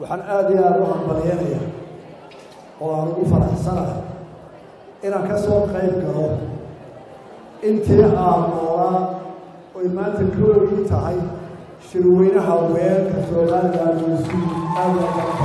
waxaan aada iyo aada u hambalyanaya oo aan ugu faraxsanahay inaan ka soo qayb galo intii aan noolaa oy maanta koogii tahay shirweynaha weerka somalilan uusu aada u garta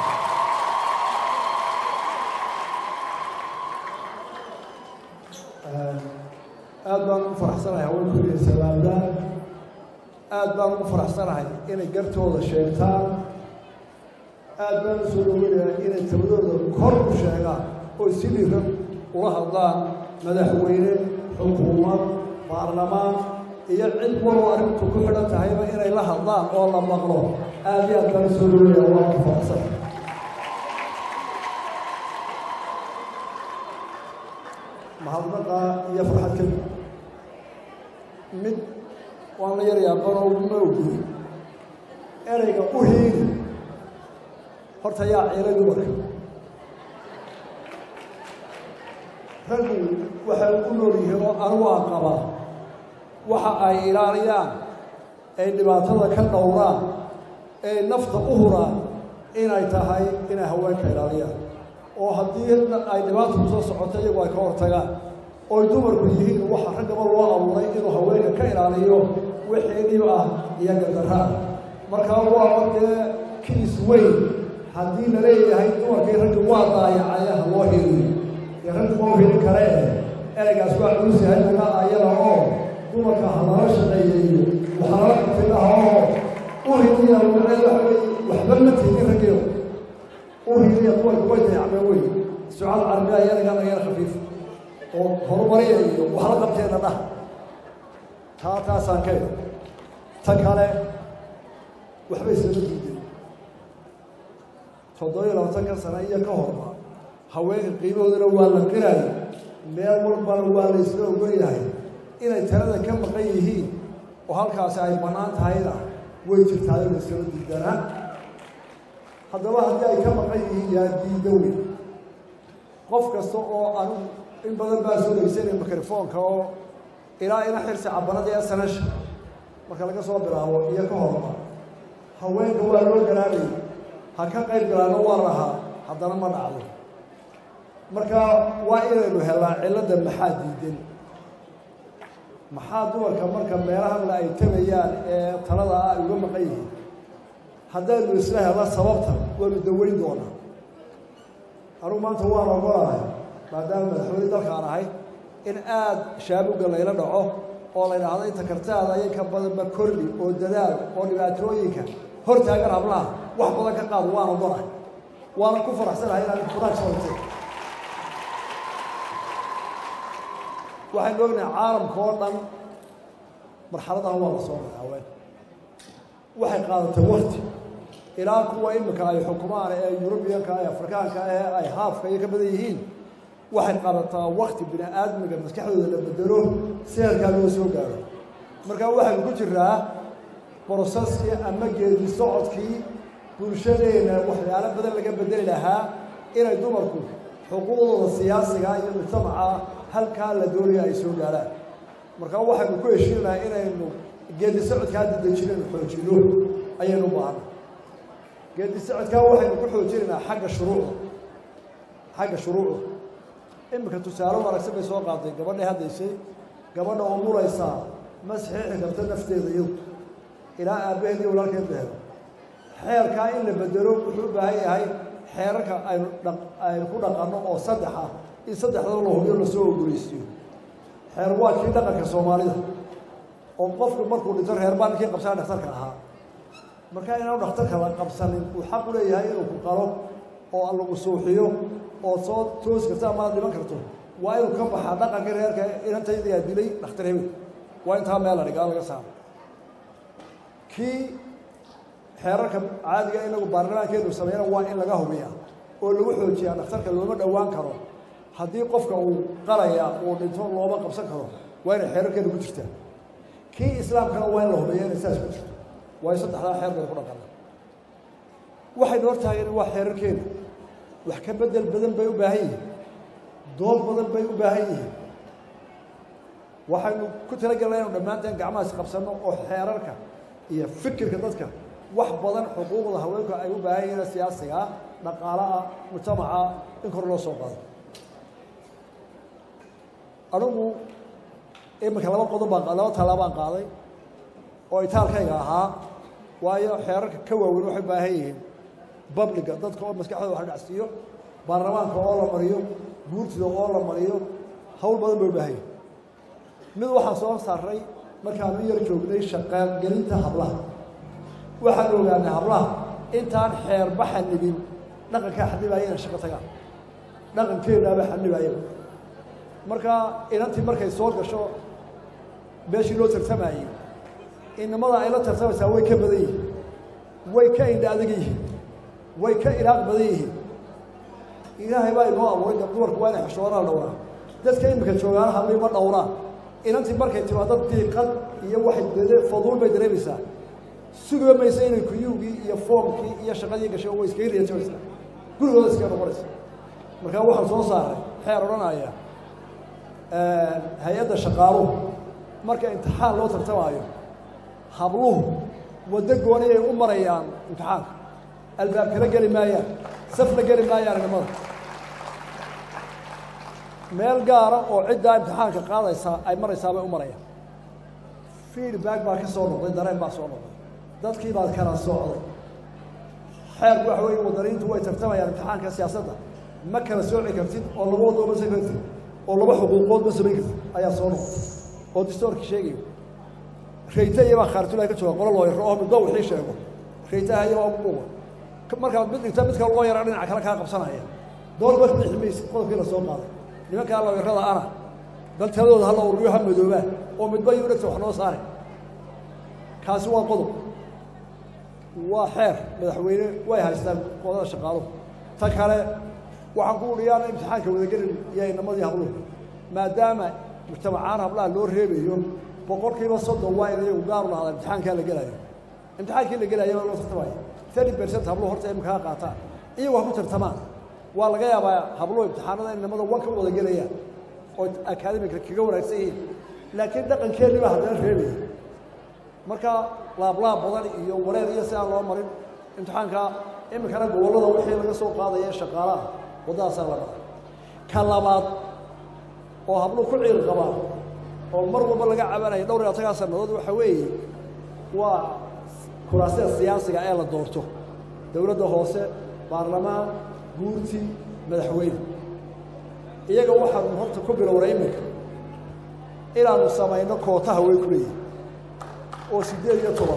aada baan ugu faraxsanahay haweenkooda salaamdaan aada baan ugu faraxsanahay inay gartooda sheegtaan aada baan u soo dhoweynayaa inay tabadooda kor u sheegaan oo si dhiran ula hadlaan madaxweyne xukuumad baarlamaan iyo cid waloo arrintu ku xidhan tahayba inay la hadlaan oo la maqlo aada iyo aad baan u soo dhoweynayaa waa ku faraxsan mahadnaqa iyo farxad ka mid waan la yarayaa banoo ma oguri ereyga u hiiri horta yaa ciilay dumarka raggu waxay u nool yihiin oo anigu aan qabaa waxa ay ilaaliyaan ay dhibaatada ka dhowraan ay nafta u huraan inay tahay inay haweenka ilaaliyaan oo haddii ay dhibaata ku soo socoto iyagu ay ka hortagaan ooy dumarku yihiin waxa raggaba loo abuuray inuu haweenka ka ilaaliyo wixii dhib ah iyo gardarra ah markaa waa dee kiis weyn haddii la leeyahay dumarkii raggi waa daayacaya ha loo heliyo dee raggi ma heli karee ereygaas waa culus yahay naga ayada oo dumarka ha lala shaqeeyeeyo waxa lala qabtinaha oo u hiliya macneed waxa weye waxba ma tiidin raggiyo u hiliya dumarku way dayacmeen wey sucaal carabiya yanaga nagana khafiif oo horumariya iyo waxla qabteena dhah taa taasaan ka ta kale waxba islama diidin toddobiyo labaatanka sane iyo ka horba haweenka qiimahoodana waa la qiraya meel walbana waa la isla ogan yahay inay talada ka maqan yihiin oo halkaasi ay bannaan tahayna way jirtaa in islama diidanaa haddaba haddii ay ka maqan yihiin yaa diida weyn qof kasta oo anigu in badan baa soo dhegeysanaya mikrofoonka oo ilaa ina xirsi cabanada ee sanasha marka laga soo bilaabo iyo ka horba haweenka waa loo garaabay ha ka qayb galaano waa lahaa haddana ma dhacdo marka waa inaynu helnaa cilladda maxaa diidan maxaa dumarka marka meelahanla ay tabayaan ee talada ah ay uga maqan yihiin haddaynu isla helna sababta waanu daweyn doonaa anugu maanta waan ogolahay maadaama madaxweyne dalkaan ahay in aada shaabuga layla dhaco oo la yidhaahdo inta kartaada ayay ka badanba korli oo dadaal oo dhibaatooyinka hor taagan hablaha wax badan ka qaado waan ogolahay waana ku faraxsanahay inaad kuraag soortay waxaynu ognahay caalamka oo dhan marxaladaha waa la soo maray haween waxay qaadatay wakti ilaa kuwa imika ay xukumaan ee yurubiyanka ee afrikaanka ee ay haafka iyo ka badan yihiin waxay qaadataa wakti bini aadmiga maskaxdooda la bedelo si halkaa loo soo gaaro markaa waxaynu ku jiraa brosaskii ama geedi socodkii bulshadeena waxyaalo badan laga bedeli lahaa inay dumarku xuquuqdooda siyaasiga iyo mujtamaca halkaa la doonaya ay soo gaaraan markaa waxaynu ku heshiinaha inaynu geedi socodkaa dadejinaynu xoojino ayaynu u baahana geedi socodkaa waxaynu ku xoojinaynaa xagga shuruucda xagga shuruucda iminka tusaale wanaagsan bay soo qaaday gabadhay haddaysay gabadha oo muraysaa ma saxiixi karto nafteeda iyadu ilaa aabbaheed iyo walaalkeed la helo xeerkaa in la bedelo wuxuu u baahan yahay xeerarka aynu dha aynu ku dhaqanno oo saddex ah in saddexdaba la hubiyo lasoo ogoleysiiyo xeer waa kii dhaqanka soomaalida oo qofku markuu dhinto reer baa ninkii qabsana dhakhtarka ahaa markaa inaanu dhakhtarka la qabsanin uu xaq u leeyahay inuu ku qalo oo lagu suuxiyo oo soo toosi karto amaad dhiman karto waa inuu ka baxaa dhaqanka reerka inantaydayaa dilay dhakhtar hebel waa intaa meel la dhigaa laga saaro kii xeerarka caadiga inagu baarlamaankeenu sameeyana waa in laga hubiyaa oo lagu xoojiyaa dhakhtarka looma dhowaan karo haddii qofka uu qalaya uu dhinto looma qabsan karo waa inay xeerarkeenu ku jirtaa kii islaamkana waa in la hubiya inay saas ku jirto waayo saddexdaa xeer bay ku dhaqana waxaynu hortaageen waa xeerarkeenu wax ka bedel badan bay u baahan yihiin dood badan bay u baahan yihiin waxaynu ku talagelna inu dhammaanteen gacmahaas qabsanno oo xeerarka iyo fikirka dadka wax badan xuquuqda haweenku ay u baahan yihiin siyaasiga dhaqaalaha mujtamaca in kor loo soo qaado anigu iminka laba qodob baan laba tallaabaan qaaday oo itaalkayga ahaa waayo xeerarka ka waaweyn waxay baahan yihiin babliga dadka oo maskaxdooda wax dhacsiiyo baarlamaanka oo la mariyo guurtida oo la mariyo hawl badan bay u baahan yihin mid waxaan soo saaray markaanu yar joognay shaqaalgelinta hablaha waxaan ogaanay hablaha intaan xeerba xanibin dhaqankaa xanibaaya inay shaqo tagaan dhaqankeenaaba xanibaaya marka inantii markay soo gasho meeshii loo tartamayey inamada ay la tartamaysaa way ka badan yihiin way ka indha adag yihiin way ka ilaaq badan yihiin ilaahay baa inoo abuuray gab dumarku waa inay xishoodaan dhowraan dadka iminka joogaana hablii ma dhowraan inantii markay timaado diiqad iyo waxay dede faduul bay dareemaysaa sugiba maysa inay kuyuugii iyo foomkii iyo shaqadii gashay way iskaga riyatamaysaa gurigooda iskaga noqonaysa markaa waxaan soo saaray xeer odhanaya hay-adda shaqaaluhu marka imtixaan loo tartamaayo habluhu waddo gooni ay u marayaan imtixaanka albaab kala geli maayaan safla geli maayaan inamada meel gaara oo ciddaa imtixaanka qaadaysaa ay maraysaa bay u marayaan feedback baa ka soo noqday dareen baa soo noqday dadkii baad kala socday xeerku waxa weeye wadaniintu way tartamayaan imtixaanka siyaasadda ma kala sooci kartid oo laba waddo ma samayn kartid oo laba xuquuqood ma samayn kartid ayaa soo noqday oo distoorkii sheegayo rayta iyabaa khaarijulahi ka jooga qolo looyaro oo midba wixii sheego raytaha iyabaa ugu quuba markaad mid dhigta mid kale loo yara dhinaca kale kaa qabsanaya doolba bixi maysid qodobkii la soo qaaday nimankaa looyarada ana bal taladooda hala ururiyo ha madoobaa oo midba yuu dhegta wax noo saare kaasi waa qodob waa xeer madaxweyne way haystaan qodada shaqaaluhu ta kale waxaan ku udhiyaana imtixaanka wadagelin iyo inamadii habluhu maadaama mujtamacaan hablaha loo reebayo boqolkiiba soddon waa in iyagu gaaru lahada imtixaankaa la gelaayo imtixaankii la gelaya baa loo tartamaya thirty percent habluhu horta imikaha qaataan iyagu ha ku tartamaan waa laga yaabaa habluhu imtixaanada inamada wan ka wada gelayaan oo akademika kaga wanaagsan yihiin laakiin dhaqankeennii baa haddana reebaya marka laablaab badan iyo wareer iyo si aan loo marin imtixaanka iminkana gobollada wixii laga soo qaadaya ee shaqaalaha waddadaasaa la dhaca ka labaad oo habluhu ku ciil qabaan oo mar walba laga cabanaya dhowr iyo toban sannadood waxa weeye waa kuraasida siyaasiga ee la doorto dowladda hoose baarlamaan guurti madaxweyne iyaga waxaanu horta ku bilownay iminka inaanu samayno kootaha way ku leeyihin oo siddeed iyo toban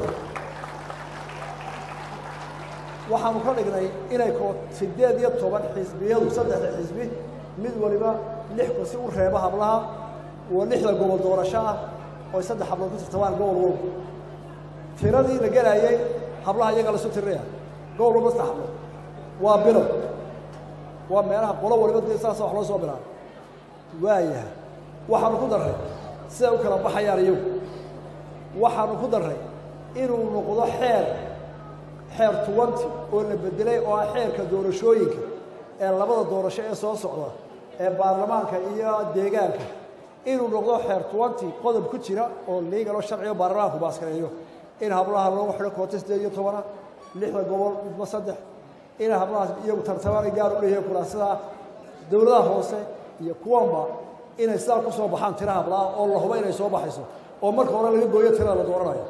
waxaanu ka dhignay inay koo siddeed iyo toban xisbiyadu saddexda xisbi mid waliba lix kursi u reebo hablaha oo lixda gobol doorasho ah oo saddex hablood ku tartamaan gobol walba tiradii la gelaayay hablaha iyaga lasu tirinaya gobol walba saddex hablood waa bilow waa meelaha qolo waliba dee saasa wax loo soo bilaaba waayahay waxaanu ku darray siday u kala baxayaan iyagu waxaanu ku darray inuu noqdo xeer xeer tuwanti oo la bedelay oo ah xeerka doorashooyinka ee labada doorasho ee soo socda ee baarlamaanka iyo deegaanka inuu noqdo xeer tuwanti qodob ku jira oo liigaloo sharcigo baarlamaanku baaskareeyo in hablaha loogu xidho koota siddeed iyo tobana lixda gobol midba saddex inay hablahaas iyagu tartamaan gaar u leeyahay kuraasidaa dowladaha hoose iyo kuwanba inay sidaa ku soo baxaan tira hablaha oo la hubo inay soo baxayso oo marka hore laga gooyo tirada la dooranayo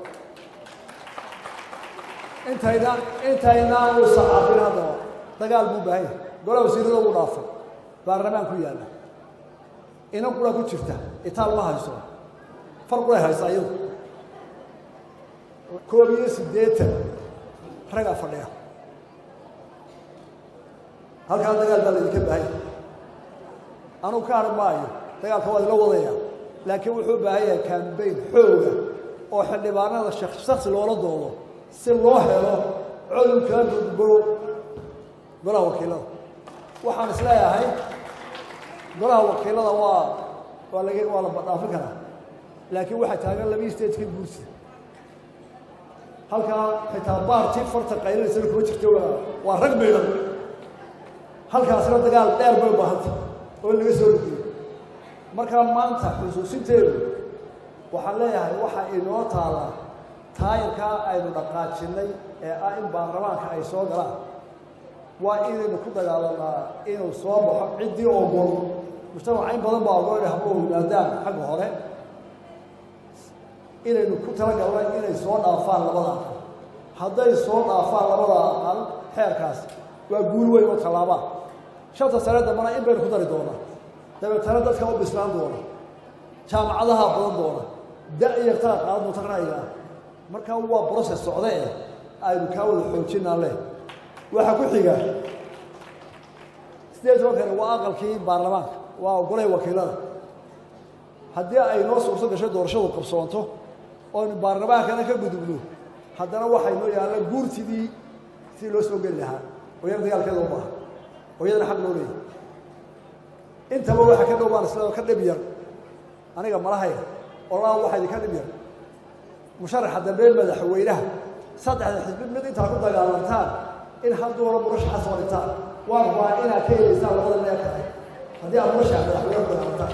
intaynaan intaynaanu saxaafin haddaba dagaal buu baahan yahay golaha wasiirada ugu dhaafay baarlamaan ku yaalla inan qura ku jirta itaal ma hayso far quray haysaa iyadu koob iyo siddeetan ragaa fadhiya halkaa dagaal baa laydinka baahanya anugu ka hadhan maayo dagaalka waa idila wadaya laakiin wuxuu baahan yahay kambayn xooga oo xildhibaanada shaksi loola doodo si loo helo codun kala gudbo golaha wakiilada waxaan isleeyahay golaha wakiilada waa waa laga waa la badhaafin karaa laakiin waxaa taagan labaiyi statekii guursi halkaa xitaa baartii farta qaylinaysan kuma jirto waa waa rag maydhan halkaasina dagaal dheer bay u baahanta oo in laga soo ridiyo markaa maanta xusuusinteedu waxaan leeyahay waxaa inoo taallaa taayirkaa aynu dhaqaajinnay ee ah in baarlamaanka ay soo galaan waa inaynu ku dagaalanaa inuu soo baxo ciddii ogol mujtamaca in badan baa ogol inay habluhu yimaadaan xagga hore inaynu ku talagalna inay soo dhaafaan labada aqal hadday soo dhaafaan labada aqal xeerkaas waa guul weyn oo tallaabaa shanta sane dambana in baynu ku dari doonaa dabeetana dadka u bislaan doona jaamacadaha badan doona da-yartaa qaadan doonta ra'yiga markaa waa broses socde eh aynu kaa wada xoojinaa leh waxaa ku xiga sideed tobankani waa aqalkii baarlamaanka waa ogolay wakiilada haddii ay noo suurto gasho doorashadu qabsoonto oonu baarlamaankana ka gudubno haddana waxay noo yaalla guurtidii sidii loo soo geli lahaa oo yar dagaalkeeda u baaha oo iyadana xaq loo leeyahy intaba waxa ka dhow baan isla ka dhib yar aniga malahaya olaa waxaa idinka dhib yar musharaxa dambe madaxweynaha saddexda xisbi mid intaa ku dagaalantaan in hadduuna murashaxa soo dhigtaan waa rabaa inaad ka helaysaan labada meel kale haddii aad murashaxa madaxweyne ku dagaalantaan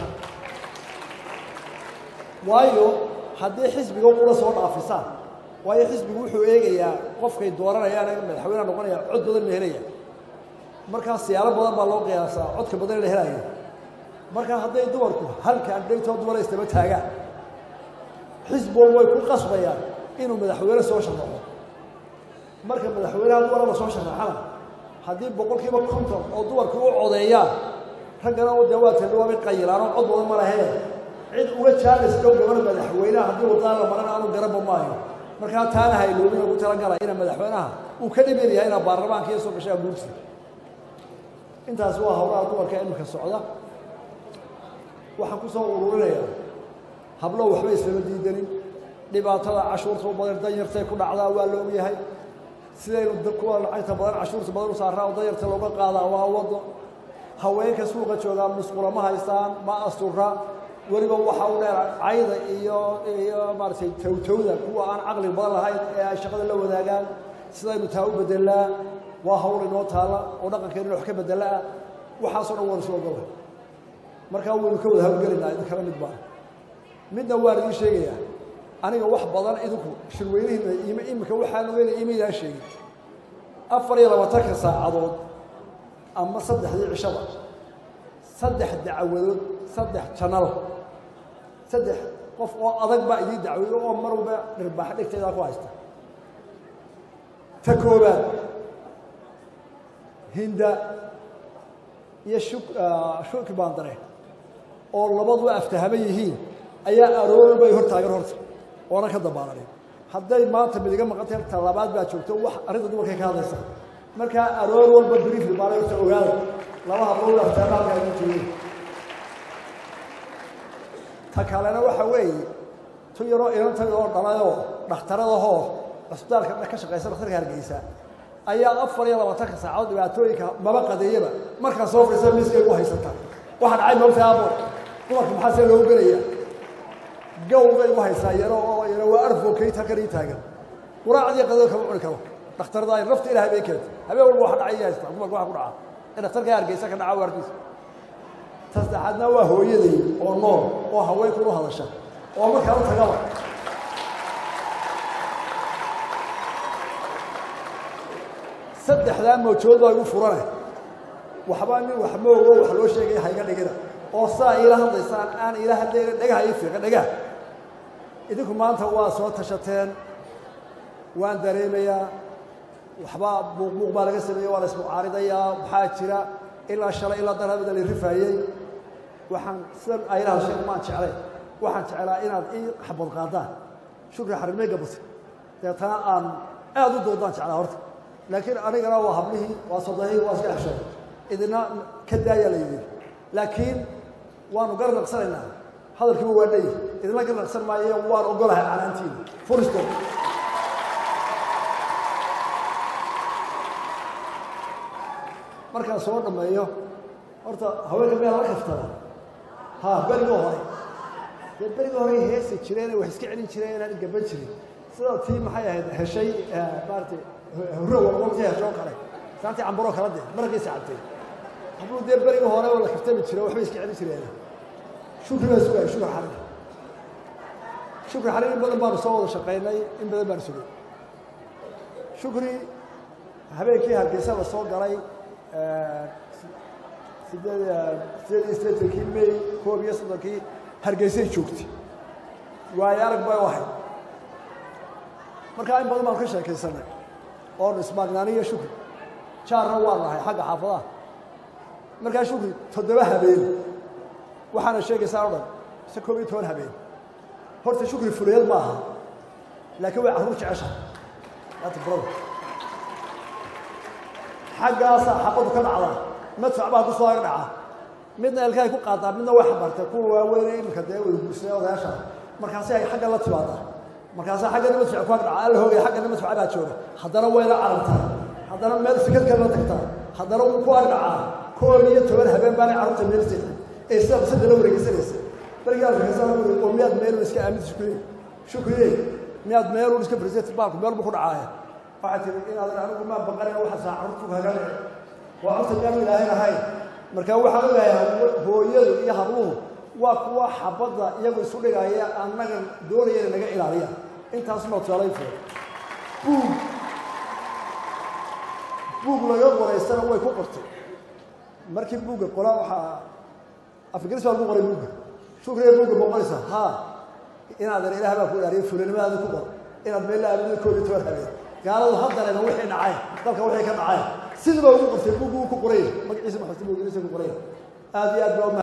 waayo haddii xisbiga ula soo dhaafisaan waayo xisbigu wuxuu eegayaa qofkay dooranayaan ee madaxweyneha noqonaya cod badan la helaya markaa siyaalo badan baa loo qiyaasaa codka badan la helayo markaa hadday dumarku halkaan dhaytoo dumara istaba taagaan xisbigu way ku qasbayaan inuu madaxweyne soo sharaxo marka madaxweynaha dumara la soo sharaxana haddii boqolkiiba konton oo dumarku u codeeyaan raggana dee waa tadhawaabay qayilaan oo cod badan ma lahee cid uga jaalaysto gabadha madaxweynaha haddii wadaan la maran aanu garanba maayo markaa taana hayloobin ugu talagala ina madaxweynaha uu ka dhibin yahay inaa baarlamaanka iyo soo gashaa guursi intaas waa howlaha dumarka imika socda waxaan ku soo ururinayaa hablo waxba islama diidanin dhibaatada cashuurta u badan danyartay ku dhacdaa waa la ogyahay sidaynu kuwa lacagta badan cashuurta badan u saaraa oo danyarta looga qaadaa waa wado haweenka suuqa joogaa musqula ma haystaan ma astura weliba waxa u dheer cayda iyo iyo maaragtay towtowda kuwa aan caqli badan lahayn ee ay shaqada la wadaagaan sidaynu taa u bedelaa waa hawl inoo taalla oo dhaqankeena wax ka bedelaa waxaasoo dhan waan isu ogolay markaa waynu ka wada hawlgelaynaa idin kala mid baa midna waan idiin sheegayaa aniga wax badan idinku shirweynihiina ima imika waxaan ogeynaya imaydaan sheegin afar iyo labaatanka saacadood ama saddexdii cishaba saddex dacwadood saddex janal saddex qof oo adag baa idiin dacwado oo mar walba dhirbaax dhegteedaa ku haysta ta koobaad hinda iyo shuk shuki baandare oo labaduba aftahama yihiin ayaa aroor bay hor taagan horta oona ka dambaalanin hadday maanta mid iga maqan tahay talabaad baa joogto wax arrinta dumarkay ka hadlaysa markaa aroor walba briefli baana horta ogaada laba hablood aftahama halkaa igu joogeen ta kalena waxa weeye tu yaroo inantayda oo dhalayoo dhakhtaradahoo cusbitaalka ka shaqaysa dhakhtarka hargeysa ayaa afar iyo labaatanka saacadood dhibaatooyinka maba qadeeyaba markaa soo fadhiisa miskay ugu haysata waxaa dhacay moogta abo dumarka maxaa see loogu gelaya gow bay ugu haysaa yaro oo yaro waa arfokayt halkan ii taagan quraacdii qadada kama cuni karo dhakhtarada ay nafta ilahay bay keentay habeen walba waxa dhacay haysta dumarka waxa ku dhaca ee dhakhtarka hargeysa ka dhaca waarkiisa ta saddexaadna waa hooyaday oo nool oo haweenku u hadasha oo markaa u tagaba saddexdaa mawjood baa igu furane waxbaa nin wax moogo wax loo sheegaya hayga dhigina oo saa iila hadlaysaan aan iila hadlayna dhagaha ii fiiqa dhagaha idinku maanta waa soo tashateen waan dareemayaa waxbaa buuqbuuq baa laga sameeyey waa la ismucaaridayaa maxaa jira ilaa shalay ilaa darabida la rifaayey waxaan sidan aylaha sheeg maan jeclay waxaan jeclaa inaad ii xabad qaadaan shukri xarimey gabata deetana aan aad u doodaan jeclaa horta laakiin anigana waa hablihii waa sodahii waa iska xeshay idina ka daayaa la yidhi laakiin waanu garnaqsanaynaa hadalkiiba waa dheyi idinla garnaqsan maayo waan ogolahay canaantiina furisto markaan soo dhammeeyo horta haweenka meel la kaftada ha beriga hore dee beriga hore heesi jireen wax iska celin jireen inaan gaban jirin sida tii maxay ahayd heshay maaratay hurro waqti heshoo kale saantii cambaroo kala dee markiisa cabtay hadduu dee beriga hore oo la kaftami jiro waxbay iska celin jireen shukri baa sugaya shukri xarir shukri xarir in badan baanu soo wada shaqaynay in badan baanu sugay shukri habeenkii hargeysa la soo galay sideed sideed iyo siddeetankii may koob iyo soddonkii hargeysay joogtay waayo arag bay u ahayd markaa in badan baan ka sheekaysanay oonu ismaagnaani iyo shukri jaarna waa nahay xagga xaafadaha markaa shukri toddoba habeen waxaana sheegaysaa o dhan ise koob iyo toban habeen horta shukri fuliyad ma aha laakiin way carruur jeceshahay ata brother xaggaasaa xabadu ka dhacdaa madfac baa ku soo aga dhaca midna elkahay ku qaadaa midna way xabartay kuwa waaweyn iminka dee wada guursadee odayaasha markaasi ay xagga la timaadaa markaasaa xaggana madfac ku ag dhaca alla hoogaya xaggana madfac baa jooga haddana wayla carartaa haddana meel fikad kale la tagtaa haddana wuu ku ag dhacaa koob iyo toban habeen baanay carruurta meel seexay ee sida qisada la wareegsanaysa barigii arkaysa oo miyaad meelun iska aaminta shukriye shukriye miyaad meelun iska president baalku meel buu ku dhacaaya waxaa tiri inaad anigu maa baqanaya waxa saa carruurtu kaga dhici waa carruurta miyaanu ilaahayn ahayn marka waxaan ogahay hooyadu iyo habluhu waa kuwa xabadda iyagu isu dhigaya annaga doonaya inay naga ilaaliyaan intaasma tusaalayn furan buug buug laga qoraystana way ku qortay markii buugga qola waxaa afgaris baa lagu qoray buugga shukriya buugga ma qoraysaa haa inaadan ilaah baa ku ilaaliyo fulanimadaada ku qor inaad meel la aamino koob iyo toban habeen gaaladu haddareena wixii dhacay dalka wixii ka dhacay sidii baa ugu qortay buuggu uu ku qoray magaciisa maxamed buuggiisa ku qoray aad iyo aad baa